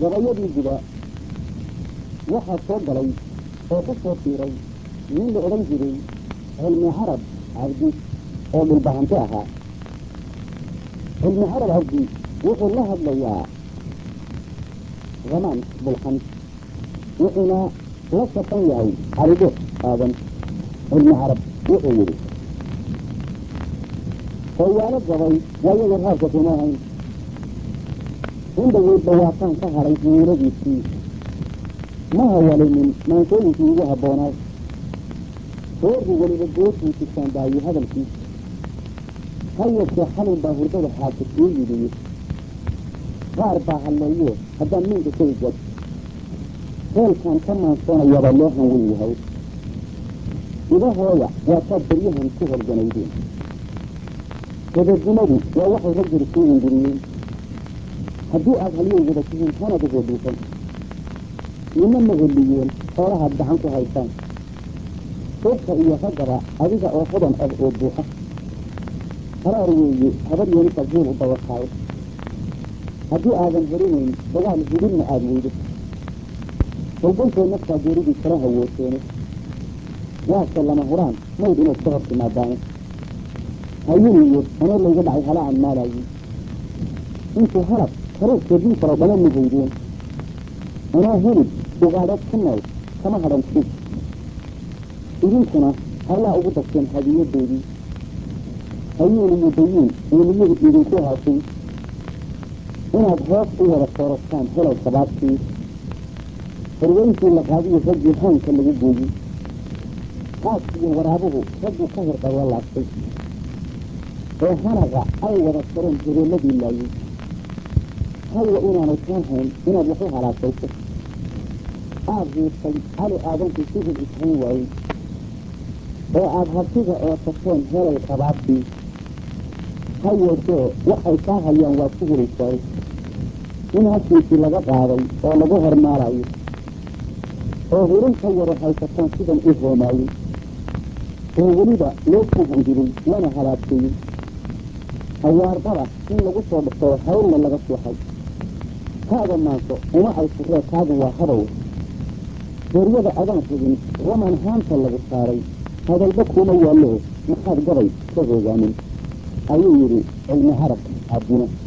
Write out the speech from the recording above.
gabayadii guda waxaa soo galay oo ku soo tiiray nin la odhan jiray cilmi carab cabdi oo dhulbahanti ahaa cilmi carab cabdi wuxuu la hadlayaa zamaan bulxan wuxuuna la safan yahay calido aadan cilmi carab wuxuu yidhi hooyaalo gabay waayada raabka kuma hayn indhaweyd dhawaaqaan ka hadhay hiiladiisii ma hawalinin maankooyinkii ugu habboonaay reerku weliba goortuu jirtaan daayi hadalkiisa ha yeeshee xalin baa hurdada xaasa kuu yidhiye qaar baa halleeye haddaan miinka ka igad heelkaan ka maansoonayabaa loo hanwen yahay idahooya waataad beryahan ku horganaydeen gabadnimadu waa waxay raggari kuu ingiriyeen haddii aad halyey wada tihiin hanad uhedhiisan nina ma heliyeen xoolahaad gacan ku haysaan suubka iyo raggaba adiga oo hodan ah oo buuxa haraar weeye habar yeenisaad heel u dabaqaayo haddii aadan herinayn dagaal hidinna aada weydo holbalkoo naftaa geeridii kala hawooseene waase lama huraan mayd inayd ka hor timaadaane hayiniyo anoo layga dhacay hala aan maalaayey intuu halab kareerkeedii faro dhama mahaydeen anoo hilib ugaadheed ku nool kama hadhan sid idinkuna hallaa ugu darteen hadiyadoodii hayuun iyo dayiin weliyadu idinku haashay inaad hoos u wada soorastaan helay sabaabtii horweyntii la qaadiyo raggii haanka lagu gooyey haaskiyo waraabuhu ragguu ka hirqayo laabtay oo hanaqa ay wada sareen hibeelladii laayey haywa inaanay kaan hayn inaad wax u halaashayso aada hiirtay cali aadankii si hub ishayn waayey oo aada habsiga oo tagteen helay qabaabtii ha yeeshee waxay kaa hayaan waad ku helaysaay in hafkiisii laga qaaday oo lagu hormaalayo oo hirin ka yaro haysataan sidan u hoomaayey oo weliba loo kuhanjiray lana halaabteeyey hawaardada in lagu soo dhextoo hawlna laga suuxay kaada maanso uma ay furee kaadu waa habow geeryada adaan hubin raman haanta lagu saaray hadalba kuma yaallo maxaad gabay ka hoogaamin ayuu yidhi cilmi carab cabdina